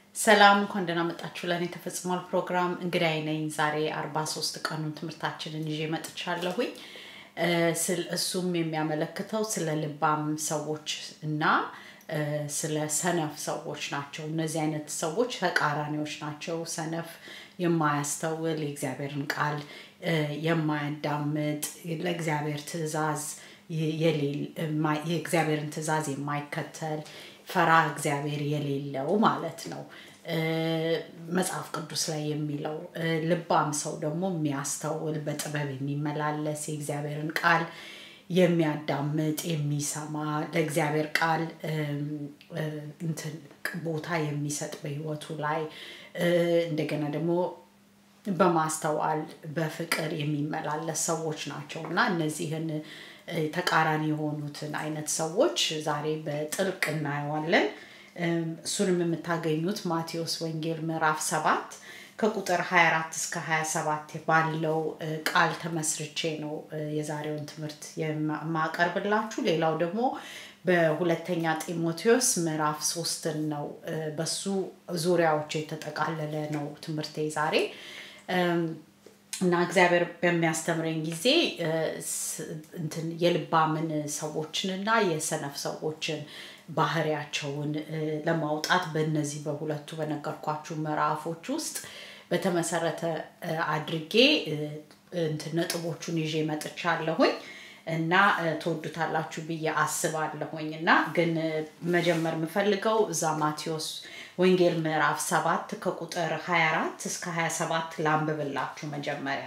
ሰላም እንኳን ደህና መጣችሁ። ለእኔ ተፈጽሟል ፕሮግራም እንግዳይ ነኝ። ዛሬ አርባ ሶስት ቀኑን ትምህርታችንን ይዤ መጥቻለሁኝ። እ፣ ስል- እሱም የሚያመለክተው ስለ ልባም ሰዎች እና እ፣ ስለ ሰነፍ ሰዎች ናቸው። እነዚህ አይነት ሰዎች ተቃራኒዎች ናቸው። ሰነፍ የማያስተውል የእግዚአብሔርን ቃል እ፣ የማያዳምጥ ለእግዚአብሔር ትእዛዝ የ- የሌል- የማይ- የእግዚአብሔርን ትእዛዝ የማይከተል ፈራ እግዚአብሔር የሌለው ማለት ነው። እ፣ መጽሐፍ ቅዱስ ላይ የሚለው እ፣ ልባም ሰው ደግሞ የሚያስተውል በጥበብ የሚመላለስ የእግዚአብሔርን ቃል የሚያዳምጥ የሚሰማ ለእግዚአብሔር ቃል እም፣ እ፣ እንትን ቦታ የሚሰጥ በህይወቱ ላይ እ፣ እንደገና ደግሞ በማስተዋል በፍቅር የሚመላለስ ሰዎች ናቸው እና እነዚህን እ፣ ተቃራኒ የሆኑትን አይነት ሰዎች ዛሬ በጥልቅ እናየዋለን። እም፣ እሱንም የምታገኙት ማቴዎስ ወንጌል ምዕራፍ ሰባት ከቁጥር 24 እስከ 27 ባለው እ፣ ቃል ተመስርቼ ነው እ፣ የዛሬውን ትምህርት የማ- የማቀርብላችሁ። ሌላው ደግሞ በሁለተኛ ጢሞቴዎስ ምዕራፍ ሶስትን ነው እ፣ በሱ ዙሪያዎች የተጠቃለለ ነው ትምህርቴ ዛሬ እም፣ እና እግዚአብሔር በሚያስተምረኝ ጊዜ እ፣ ስ- እንትን የልባምን ሰዎችንና የሰነፍ ሰዎችን ባህሪያቸውን እ፣ ለማውጣት በእነዚህ በሁለቱ በነገርኳችሁ ምዕራፎች ውስጥ በተመሰረተ እ፣ አድርጌ እ፣ እንትን ነጥቦቹን ይዤ መጥቻለሁኝ እና እ፣ ትወዱታላችሁ ብዬ አስባለሁኝ እና ግን እ፣ መጀመር የምፈልገው እዛ ማቴዎስ ወንጌል ምዕራፍ ሰባት ከቁጥር 24 እስከ 27 ላንብብላችሁ መጀመሪያ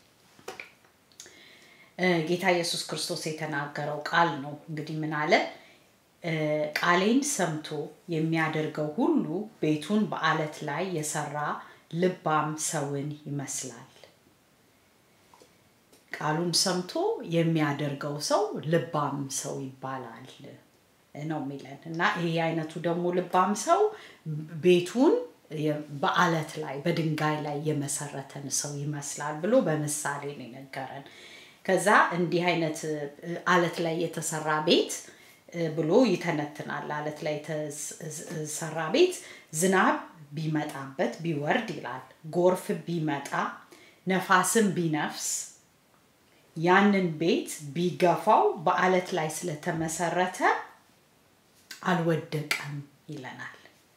እ፣ ጌታ ኢየሱስ ክርስቶስ የተናገረው ቃል ነው። እንግዲህ ምን አለ? እ፣ ቃሌን ሰምቶ የሚያደርገው ሁሉ ቤቱን በአለት ላይ የሰራ ልባም ሰውን ይመስላል። ቃሉን ሰምቶ የሚያደርገው ሰው ልባም ሰው ይባላል ነው የሚለን እና ይሄ አይነቱ ደግሞ ልባም ሰው ቤቱን የ- በአለት ላይ በድንጋይ ላይ የመሰረተን ሰው ይመስላል ብሎ በምሳሌ ነው የነገረን። ከዛ እንዲህ አይነት እ፣ አለት ላይ የተሰራ ቤት እ፣ ብሎ ይተነትናል። አለት ላይ የተሰራ ቤት ዝናብ ቢመጣበት ቢወርድ ይላል፣ ጎርፍ ቢመጣ ነፋስም ቢነፍስ ያንን ቤት ቢገፋው በአለት ላይ ስለተመሰረተ አልወደቀም ይለናል።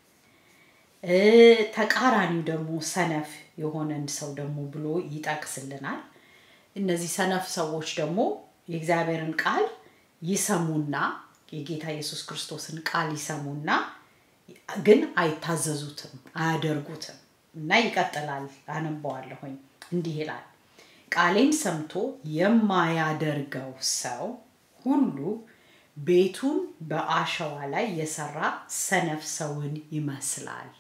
እ፣ ተቃራኒው ደግሞ ሰነፍ የሆነን ሰው ደግሞ ብሎ ይጠቅስልናል። እነዚህ ሰነፍ ሰዎች ደግሞ የእግዚአብሔርን ቃል ይሰሙና የጌታ ኢየሱስ ክርስቶስን ቃል ይሰሙና ግን አይታዘዙትም፣ አያደርጉትም እና ይቀጥላል። አነበዋለሁኝ እንዲህ ይላል ቃሌን ሰምቶ የማያደርገው ሰው ሁሉ ቤቱን በአሸዋ ላይ የሰራ ሰነፍ ሰውን ይመስላል።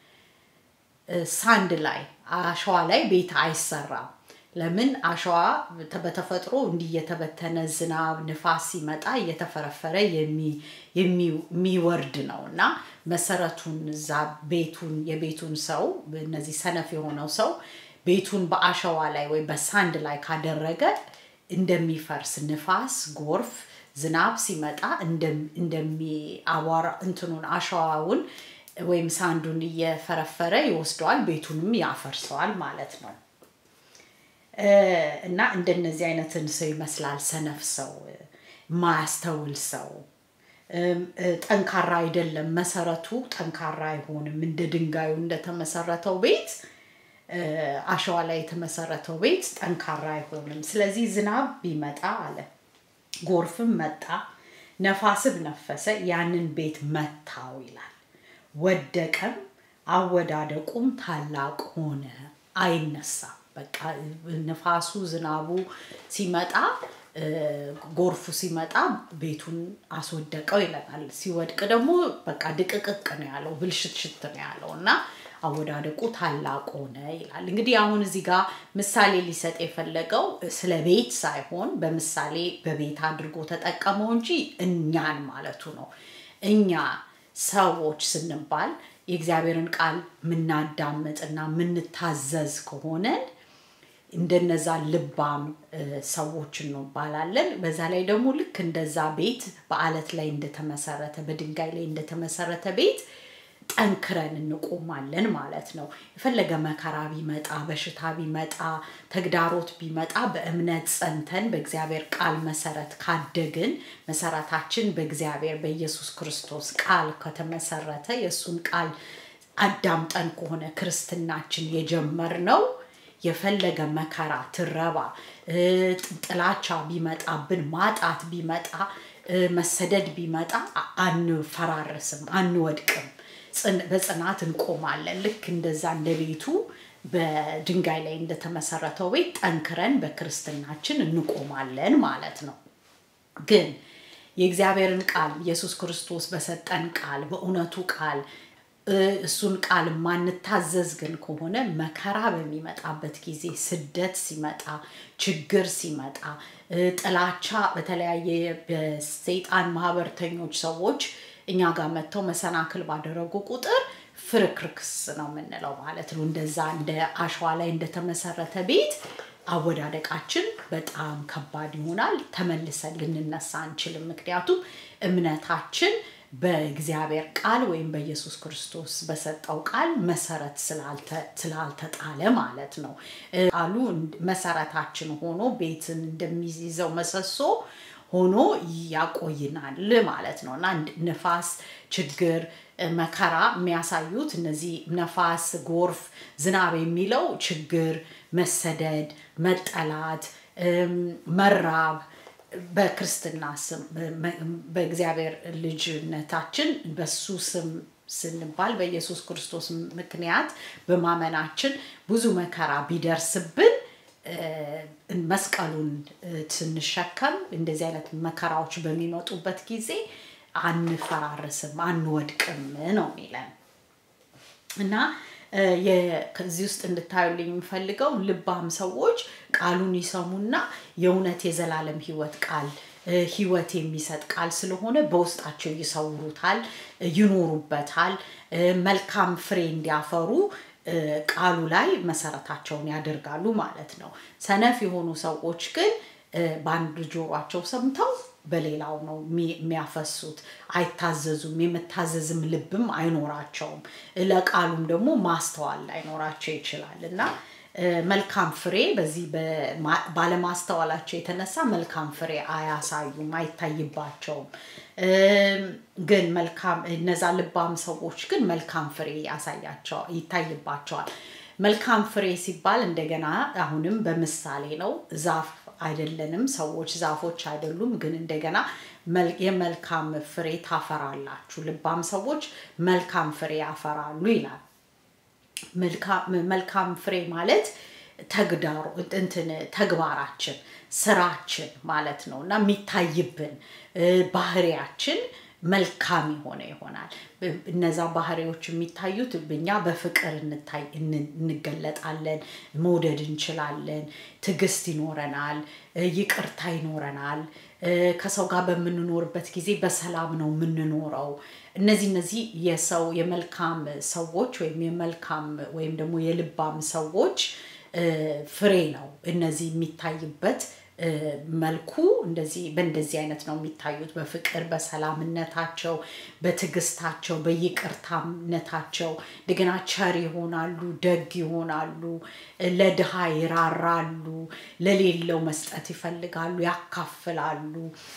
እ፣ ሳንድ ላይ አሸዋ ላይ ቤት አይሰራም። ለምን? አሸዋ በተ- በተፈጥሮ እንዲህ እየተበተነ ዝናብ፣ ንፋስ ሲመጣ እየተፈረፈረ የሚ- የሚ- የሚወርድ ነው እና መሰረቱን እዛ ቤቱን የቤቱን ሰው እነዚህ ሰነፍ የሆነው ሰው ቤቱን በአሸዋ ላይ ወይ በሳንድ ላይ ካደረገ እንደሚፈርስ ንፋስ፣ ጎርፍ፣ ዝናብ ሲመጣ እንደም- እንደሚአቧራ እንትኑን አሸዋውን ወይም ሳንዱን እየፈረፈረ ይወስደዋል፣ ቤቱንም ያፈርሰዋል ማለት ነው። እ፣ እና እንደነዚህ አይነትን ሰው ይመስላል ሰነፍ ሰው፣ ማያስተውል ሰው እም፣ እ፣ ጠንካራ አይደለም። መሰረቱ ጠንካራ አይሆንም። እንደ ድንጋዩ እንደተመሰረተው ቤት እ፣ አሸዋ ላይ የተመሰረተው ቤት ጠንካራ አይሆንም። ስለዚህ ዝናብ ቢመጣ አለ ጎርፍም መጣ፣ ነፋስም ነፈሰ፣ ያንን ቤት መታው ይላል። ወደቀም፣ አወዳደቁም ታላቅ ሆነ፣ አይነሳም። በቃ ንፋሱ ዝናቡ ሲመጣ እ፣ ጎርፉ ሲመጣ ቤቱን አስወደቀው ይለናል። ሲወድቅ ደግሞ በቃ ድቅቅቅ ነው ያለው፣ ብልሽትሽት ነው ያለው እና አወዳደቁ ታላቅ ሆነ ይላል። እንግዲህ አሁን እዚህ ጋር ምሳሌ ሊሰጥ የፈለገው ስለ ቤት ሳይሆን በምሳሌ በቤት አድርጎ ተጠቀመው እንጂ እኛን ማለቱ ነው። እኛ ሰዎች ስንባል የእግዚአብሔርን ቃል የምናዳምጥና የምንታዘዝ ከሆነን እንደነዛ ልባም እ፣ ሰዎች እንባላለን። በዛ ላይ ደግሞ ልክ እንደዛ ቤት በአለት ላይ እንደተመሰረተ በድንጋይ ላይ እንደተመሰረተ ቤት ጠንክረን እንቆማለን ማለት ነው። የፈለገ መከራ ቢመጣ፣ በሽታ ቢመጣ፣ ተግዳሮት ቢመጣ በእምነት ጸንተን በእግዚአብሔር ቃል መሰረት ካደግን መሰረታችን በእግዚአብሔር በኢየሱስ ክርስቶስ ቃል ከተመሰረተ የእሱን ቃል አዳምጠን ከሆነ ክርስትናችን የጀመርነው የፈለገ መከራ፣ ትረባ፣ ጥላቻ ቢመጣብን፣ ማጣት ቢመጣ፣ መሰደድ ቢመጣ አንፈራረስም፣ አንወድቅም። በጽናት እንቆማለን። ልክ እንደዛ እንደ ቤቱ በድንጋይ ላይ እንደተመሰረተው ቤት ጠንክረን በክርስትናችን እንቆማለን ማለት ነው። ግን የእግዚአብሔርን ቃል ኢየሱስ ክርስቶስ በሰጠን ቃል በእውነቱ ቃል እሱን ቃል ማንታዘዝ ግን ከሆነ መከራ በሚመጣበት ጊዜ ስደት ሲመጣ ችግር ሲመጣ ጥላቻ በተለያየ በሰይጣን ማህበርተኞች ሰዎች እኛ ጋር መጥተው መሰናክል ባደረጉ ቁጥር ፍርክርክስ ነው የምንለው ማለት ነው። እንደዛ እንደ አሸዋ ላይ እንደተመሰረተ ቤት አወዳደቃችን በጣም ከባድ ይሆናል። ተመልሰን ልንነሳ አንችልም። ምክንያቱም እምነታችን በእግዚአብሔር ቃል ወይም በኢየሱስ ክርስቶስ በሰጠው ቃል መሰረት ስላልተጣለ ማለት ነው። ቃሉ መሰረታችን ሆኖ ቤትን እንደሚይዘው መሰሶ ሆኖ ያቆይናል ማለት ነው እና ንፋስ፣ ችግር፣ መከራ የሚያሳዩት እነዚህ ነፋስ፣ ጎርፍ፣ ዝናብ የሚለው ችግር፣ መሰደድ፣ መጠላት፣ መራብ በክርስትና ስም በእግዚአብሔር ልጅነታችን በሱ ስም ስንባል በኢየሱስ ክርስቶስ ምክንያት በማመናችን ብዙ መከራ ቢደርስብን መስቀሉን ስንሸከም እንደዚህ አይነት መከራዎች በሚመጡበት ጊዜ አንፈራርስም፣ አንወድቅም ነው የሚለን እና ከዚህ ውስጥ እንድታዩልኝ የምፈልገው ልባም ሰዎች ቃሉን ይሰሙና የእውነት የዘላለም ህይወት ቃል ህይወት የሚሰጥ ቃል ስለሆነ በውስጣቸው ይሰውሩታል፣ ይኖሩበታል። መልካም ፍሬ እንዲያፈሩ ቃሉ ላይ መሰረታቸውን ያደርጋሉ ማለት ነው። ሰነፍ የሆኑ ሰዎች ግን በአንድ ጆሯቸው ሰምተው በሌላው ነው የሚያፈሱት። አይታዘዙም። የመታዘዝም ልብም አይኖራቸውም። ለቃሉም ደግሞ ማስተዋል ላይኖራቸው ይችላል እና መልካም ፍሬ በዚህ ባለማስተዋላቸው የተነሳ መልካም ፍሬ አያሳዩም፣ አይታይባቸውም። ግን መልካም እነዛ ልባም ሰዎች ግን መልካም ፍሬ ያሳያቸው ይታይባቸዋል። መልካም ፍሬ ሲባል እንደገና አሁንም በምሳሌ ነው። ዛፍ አይደለንም፣ ሰዎች ዛፎች አይደሉም። ግን እንደገና የመልካም ፍሬ ታፈራላችሁ፣ ልባም ሰዎች መልካም ፍሬ ያፈራሉ ይላል። መልካም ፍሬ ማለት ተግዳሮ እንትን ተግባራችን ስራችን ማለት ነው እና የሚታይብን ባህሪያችን መልካም የሆነ ይሆናል። እነዛ ባህሪዎች የሚታዩት እኛ በፍቅር እንገለጣለን፣ መውደድ እንችላለን፣ ትዕግስት ይኖረናል፣ ይቅርታ ይኖረናል። ከሰው ጋር በምንኖርበት ጊዜ በሰላም ነው የምንኖረው። እነዚህ እነዚህ የሰው የመልካም ሰዎች ወይም የመልካም ወይም ደግሞ የልባም ሰዎች ፍሬ ነው። እነዚህ የሚታይበት መልኩ እንደዚህ በእንደዚህ አይነት ነው የሚታዩት። በፍቅር በሰላምነታቸው፣ በትዕግስታቸው፣ በይቅርታነታቸው እንደገና ቸር ይሆናሉ፣ ደግ ይሆናሉ፣ ለድሃ ይራራሉ፣ ለሌለው መስጠት ይፈልጋሉ፣ ያካፍላሉ።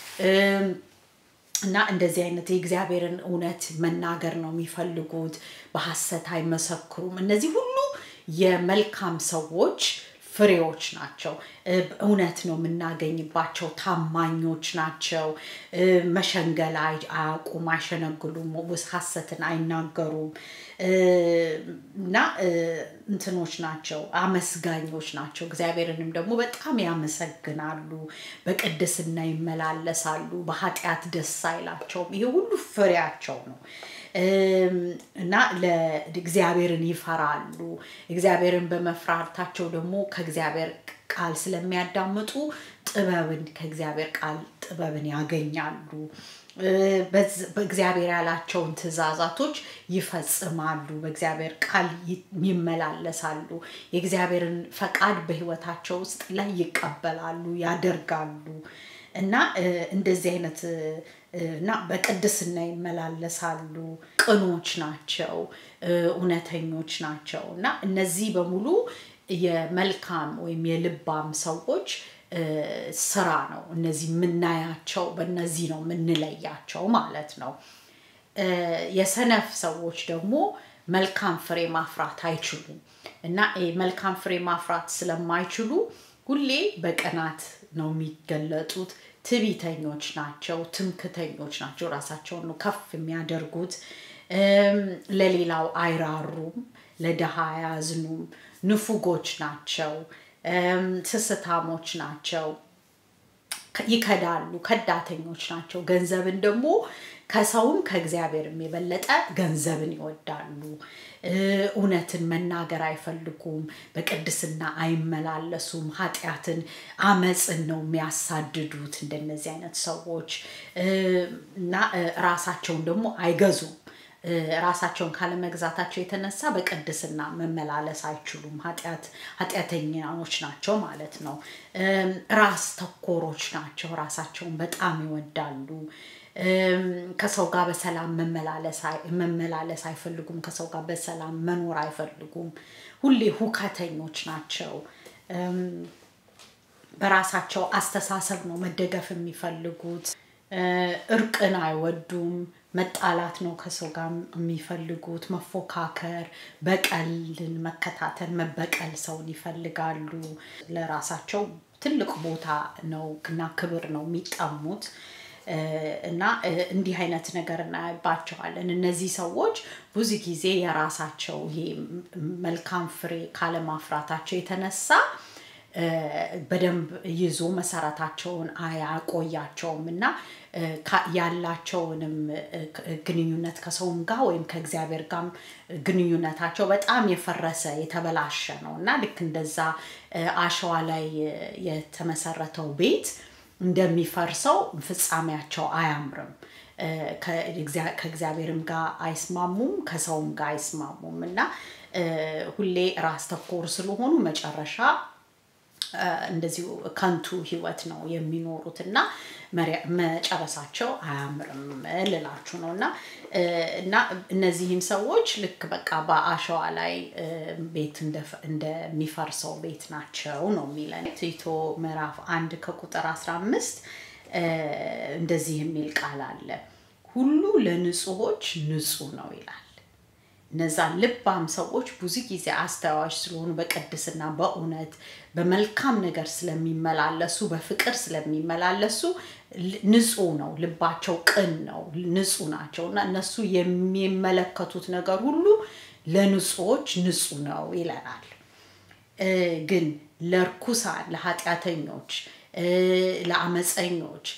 እና እንደዚህ አይነት የእግዚአብሔርን እውነት መናገር ነው የሚፈልጉት። በሐሰት አይመሰክሩም። እነዚህ ሁሉ የመልካም ሰዎች ፍሬዎች ናቸው። እውነት ነው የምናገኝባቸው። ታማኞች ናቸው። መሸንገል አያውቁም፣ አይሸነግሉም፣ ሐሰትን አይናገሩም እና እንትኖች ናቸው፣ አመስጋኞች ናቸው። እግዚአብሔርንም ደግሞ በጣም ያመሰግናሉ፣ በቅድስና ይመላለሳሉ፣ በኃጢአት ደስ አይላቸውም። ይሄ ሁሉ ፍሬያቸው ነው። እና ለእግዚአብሔርን ይፈራሉ። እግዚአብሔርን በመፍራታቸው ደግሞ ከእግዚአብሔር ቃል ስለሚያዳምጡ ጥበብን ከእግዚአብሔር ቃል ጥበብን ያገኛሉ። በእግዚአብሔር ያላቸውን ትእዛዛቶች ይፈጽማሉ። በእግዚአብሔር ቃል ይመላለሳሉ። የእግዚአብሔርን ፈቃድ በሕይወታቸው ውስጥ ላይ ይቀበላሉ፣ ያደርጋሉ እና እንደዚህ አይነት እና በቅድስና ይመላለሳሉ፣ ቅኖች ናቸው፣ እውነተኞች ናቸው እና እነዚህ በሙሉ የመልካም ወይም የልባም ሰዎች ስራ ነው። እነዚህ የምናያቸው በእነዚህ ነው የምንለያቸው ማለት ነው። የሰነፍ ሰዎች ደግሞ መልካም ፍሬ ማፍራት አይችሉም እና መልካም ፍሬ ማፍራት ስለማይችሉ ሁሌ በቅናት ነው የሚገለጡት። ትዕቢተኞች ናቸው፣ ትምክተኞች ናቸው። ራሳቸውን ነው ከፍ የሚያደርጉት። ለሌላው አይራሩም፣ ለድሃ አያዝኑም፣ ንፉጎች ናቸው፣ ስስታሞች ናቸው፣ ይከዳሉ፣ ከዳተኞች ናቸው። ገንዘብን ደግሞ ከሰውም ከእግዚአብሔርም የበለጠ ገንዘብን ይወዳሉ። እውነትን መናገር አይፈልጉም። በቅድስና አይመላለሱም። ኃጢአትን፣ አመፅን ነው የሚያሳድዱት እንደነዚህ አይነት ሰዎች እና ራሳቸውን ደግሞ አይገዙም። ራሳቸውን ካለመግዛታቸው የተነሳ በቅድስና መመላለስ አይችሉም። ኃጢአተኛዎች ናቸው ማለት ነው። ራስ ተኮሮች ናቸው። ራሳቸውን በጣም ይወዳሉ። ከሰው ጋር በሰላም መመላለስ አይፈልጉም። ከሰው ጋር በሰላም መኖር አይፈልጉም። ሁሌ ሁከተኞች ናቸው። በራሳቸው አስተሳሰብ ነው መደገፍ የሚፈልጉት። እርቅን አይወዱም። መጣላት ነው ከሰው ጋር የሚፈልጉት። መፎካከር፣ በቀልን መከታተል፣ መበቀል ሰውን ይፈልጋሉ። ለራሳቸው ትልቅ ቦታ ነው እና ክብር ነው የሚጠሙት። እና እንዲህ አይነት ነገር እናያባቸዋለን። እነዚህ ሰዎች ብዙ ጊዜ የራሳቸው ይሄ መልካም ፍሬ ካለማፍራታቸው የተነሳ በደንብ ይዞ መሰረታቸውን አያቆያቸውም እና ያላቸውንም ግንኙነት ከሰውም ጋር ወይም ከእግዚአብሔር ጋር ግንኙነታቸው በጣም የፈረሰ የተበላሸ ነው እና ልክ እንደዛ አሸዋ ላይ የተመሰረተው ቤት እንደሚፈርሰው ፍጻሜያቸው አያምርም። ከእግዚአብሔርም ጋር አይስማሙም፣ ከሰውም ጋር አይስማሙም እና ሁሌ ራስ ተኮር ስለሆኑ መጨረሻ እንደዚሁ ከንቱ ህይወት ነው የሚኖሩት እና መጨረሳቸው አያምርም ልላችሁ ነው እና እና እነዚህን ሰዎች ልክ በቃ በአሸዋ ላይ ቤት እንደሚፈርሰው ቤት ናቸው ነው የሚለን ቲቶ ምዕራፍ አንድ ከቁጥር 15 እንደዚህ የሚል ቃል አለ ሁሉ ለንጹሆች ንጹህ ነው ይላል እነዛ ልባም ሰዎች ብዙ ጊዜ አስተዋዮች ስለሆኑ በቅድስና በእውነት በመልካም ነገር ስለሚመላለሱ በፍቅር ስለሚመላለሱ ንጹህ ነው ልባቸው ቅን ነው ንጹህ ናቸው እና እነሱ የሚመለከቱት ነገር ሁሉ ለንጹዎች ንጹህ ነው ይለናል ግን ለርኩሳን ለኃጢአተኞች ለአመፀኞች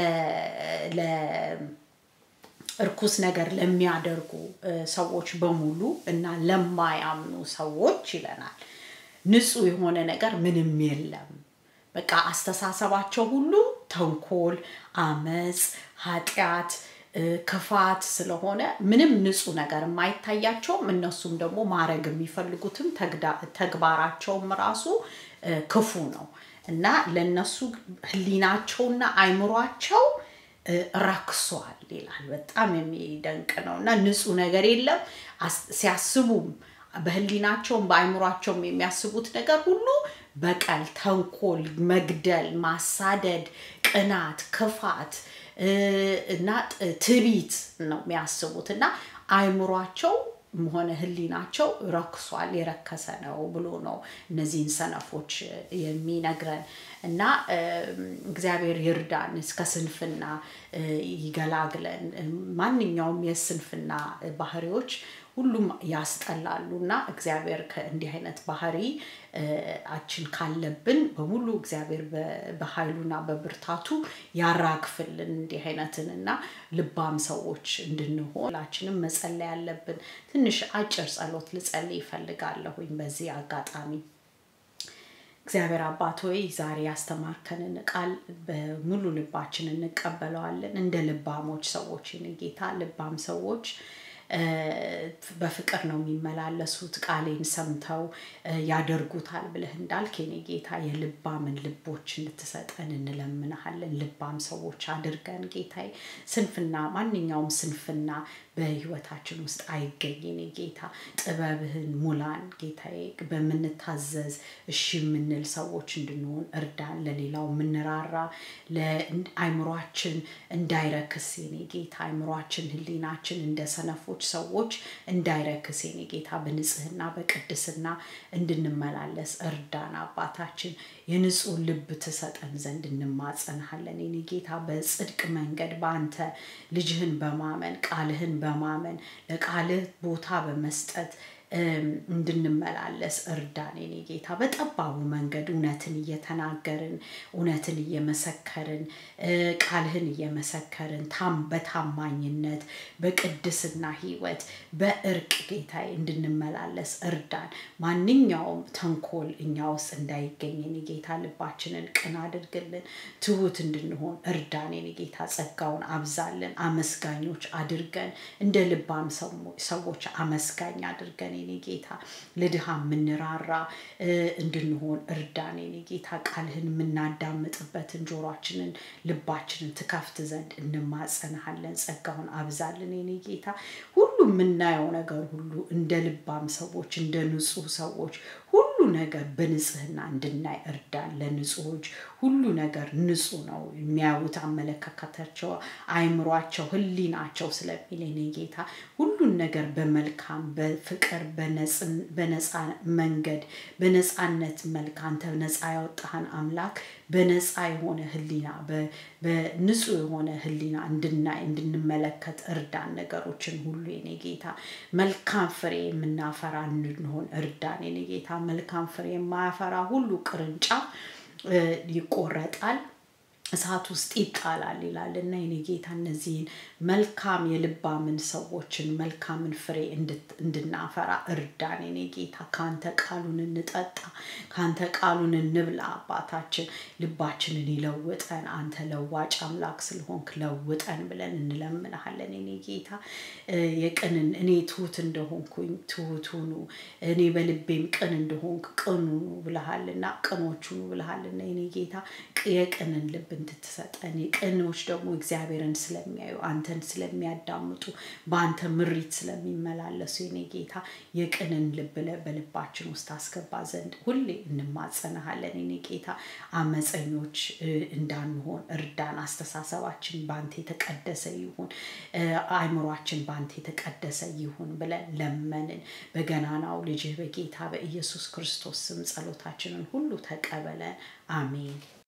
እርኩስ ነገር ለሚያደርጉ ሰዎች በሙሉ እና ለማያምኑ ሰዎች ይለናል ንጹህ የሆነ ነገር ምንም የለም በቃ አስተሳሰባቸው ሁሉ ተንኮል አመፅ ኃጢአት ክፋት ስለሆነ ምንም ንጹህ ነገር የማይታያቸውም እነሱም ደግሞ ማድረግ የሚፈልጉትም ተግባራቸውም ራሱ ክፉ ነው እና ለነሱ ህሊናቸውና አይምሯቸው ረክሷል ይላል በጣም የሚደንቅ ነው እና ንጹህ ነገር የለም ሲያስቡም በህሊናቸውም በአይምሯቸውም የሚያስቡት ነገር ሁሉ በቀል ተንኮል መግደል ማሳደድ ቅናት ክፋት እና ትቢት ነው የሚያስቡት እና አይምሯቸው ሆነ ህሊናቸው ረክሷል የረከሰ ነው ብሎ ነው እነዚህን ሰነፎች የሚነግረን እና እግዚአብሔር ይርዳን እስከ ስንፍና ይገላግለን ማንኛውም የስንፍና ባህሪዎች ሁሉም ያስጠላሉ እና እግዚአብሔር ከእንዲህ አይነት ባህሪ አችን ካለብን በሙሉ እግዚአብሔር በኃይሉና በብርታቱ ያራግፍልን እንዲህ አይነትን እና ልባም ሰዎች እንድንሆን ሁላችንም መጸለይ ያለብን ትንሽ አጭር ጸሎት ልጸልይ ይፈልጋለሁኝ በዚህ አጋጣሚ እግዚአብሔር አባት ሆይ ዛሬ ያስተማርከንን ቃል በሙሉ ልባችን እንቀበለዋለን እንደ ልባሞች ሰዎች ጌታ ልባም ሰዎች በፍቅር ነው የሚመላለሱት ቃሌን ሰምተው ያደርጉታል ብለህ እንዳልክ የኔ ጌታ የልባምን ልቦች እንድትሰጠን እንለምንሃለን። ልባም ሰዎች አድርገን ጌታዬ። ስንፍና ማንኛውም ስንፍና በህይወታችን ውስጥ አይገኝ የኔ ጌታ። ጥበብህን ሙላን ጌታዬ። በምንታዘዝ እሺ የምንል ሰዎች እንድንሆን እርዳን። ለሌላው የምንራራ ለአይምሯችን እንዳይረክስ የኔ ጌታ። አይምሯችን፣ ህሊናችን እንደ ሰነፎች ሰዎች እንዳይረክስ የኔ ጌታ። በንጽህና በቅድስና እንድንመላለስ እርዳን አባታችን። የንጹህ ልብ ትሰጠን ዘንድ እንማጸንሃለን የኔ ጌታ። በጽድቅ መንገድ በአንተ ልጅህን በማመን ቃልህን በማመን ለቃልህ ቦታ በመስጠት እንድንመላለስ እርዳን የኔ ጌታ። በጠባቡ መንገድ እውነትን እየተናገርን እውነትን እየመሰከርን ቃልህን እየመሰከርን በታማኝነት በቅድስና ህይወት በእርቅ ጌታዬ እንድንመላለስ እርዳን። ማንኛውም ተንኮል እኛ ውስጥ እንዳይገኝ የኔ ጌታ። ልባችንን ቅን አድርግልን። ትሁት እንድንሆን እርዳን የኔ ጌታ። ጸጋውን አብዛልን። አመስጋኞች አድርገን እንደ ልባም ሰዎች አመስጋኝ አድርገን የኔ ጌታ። ለድሃ የምንራራ እንድንሆን እርዳን የኔ ጌታ። ቃልህን የምናዳምጥበትን ጆሯችንን ልባችንን ትከፍት ዘንድ እንማጸንሃለን። ጸጋውን አብዛልን የኔ ጌታ። ሁሉ የምናየው ነገር ሁሉ እንደ ልባም ሰዎች እንደ ንጹህ ሰዎች ሁሉ ነገር በንጽህና እንድናይ እርዳን። ለንጹሆች ሁሉ ነገር ንጹህ ነው የሚያዩት አመለካከታቸው፣ አይምሯቸው፣ ህሊናቸው ስለሚል የኔ ጌታ ሁሉን ነገር በመልካም በፍቅር በነፃ መንገድ በነፃነት መልክ አንተ ነፃ ያወጣህን አምላክ በነፃ የሆነ ህሊና በንጹህ የሆነ ህሊና እንድናይ እንድንመለከት እርዳን። ነገሮችን ሁሉ የኔ ጌታ መልካም ፍሬ የምናፈራ እንድንሆን እርዳን የኔ ጌታ። መልካም ፍሬ የማያፈራ ሁሉ ቅርንጫፍ ይቆረጣል እሳት ውስጥ ይጣላል ይላል እና የኔ ጌታ እነዚህን መልካም የልባምን ሰዎችን መልካምን ፍሬ እንድናፈራ እርዳን የኔ ጌታ። ከአንተ ቃሉን እንጠጣ፣ ከአንተ ቃሉን እንብላ። አባታችን ልባችንን ይለውጠን። አንተ ለዋጭ አምላክ ስለሆንክ ለውጠን ብለን እንለምንሃለን የኔ ጌታ። የቅንን እኔ ትሁት እንደሆንኩኝ ትሁት ሁኑ፣ እኔ በልቤም ቅን እንደሆንክ ቅኑ ብለሃልና ቅኖች ሁኑ ብለሃልና የኔ ጌታ የቅንን ልብ እንድትሰጠን የቅኖች ደግሞ እግዚአብሔርን ስለሚያዩ አንተን ስለሚያዳምጡ በአንተ ምሪት ስለሚመላለሱ የኔ ጌታ የቅንን ልብ በልባችን ውስጥ አስገባ ዘንድ ሁሌ እንማጸንሃለን የኔ ጌታ። አመፀኞች እንዳንሆን እርዳን። አስተሳሰባችን በአንተ የተቀደሰ ይሁን፣ አይምሯችን በአንተ የተቀደሰ ይሁን ብለን ለመንን። በገናናው ልጅህ በጌታ በኢየሱስ ክርስቶስ ስም ጸሎታችንን ሁሉ ተቀበለን። አሜን።